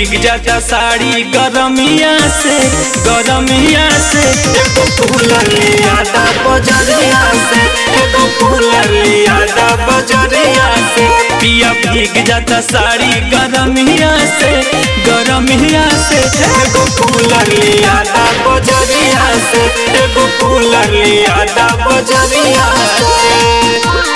भीग जाता साड़ी गरमिया से गरमिया से एगो कूलर लिया दा बजरिया से एगो कूलर लिया दा बजरिया से पिया भीग जाता साड़ी गरमिया से गरमिया से एगो कूलर लिया दा बजरिया से एगो कूलर लिया दा बजरिया से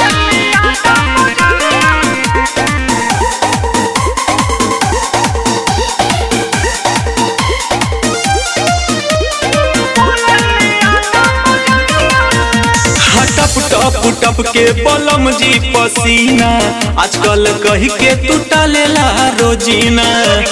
टप टप टप के बलम जी पसीना आजकल कही के तू टालेला रोजीना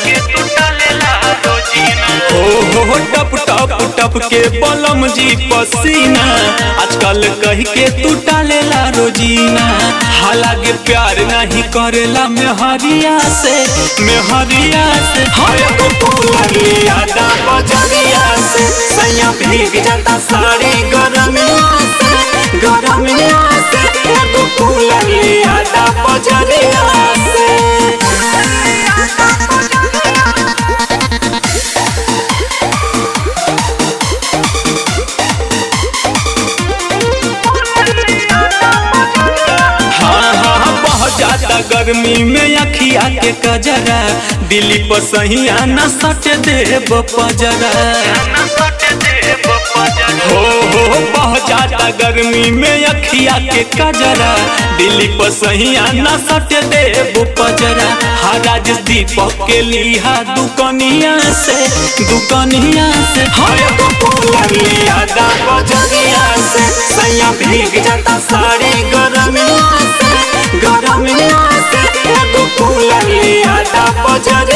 हो हो टप टप टप के बलम जी पसीना आजकल कही के तू टालेला रोजीना हालांकि प्यार नहीं करेला मेहरिया से मेहरिया से हाय को फूलिया दा बजरिया से सैया भीग जाता साड़ी गरमिया से गरमिया से एगो कूलर लिया दा बजरिया से हाँ हाँ बह जाता गर्मी में अखिया के कजरा दिल्ली पर सहिया न सट देव पजरा हो हो बह जाता गर्मी में अखिया के कजरा दिल्ली पर सहिया न सट देव पजरा हराज दीपक के लिहा दुकनिया से दुकनिया से हाय को फूल लिया दा बजरिया से सैया भीग जाता साड़ी गरमिया से गरमिया से एगो फूल लिया दा बजरिया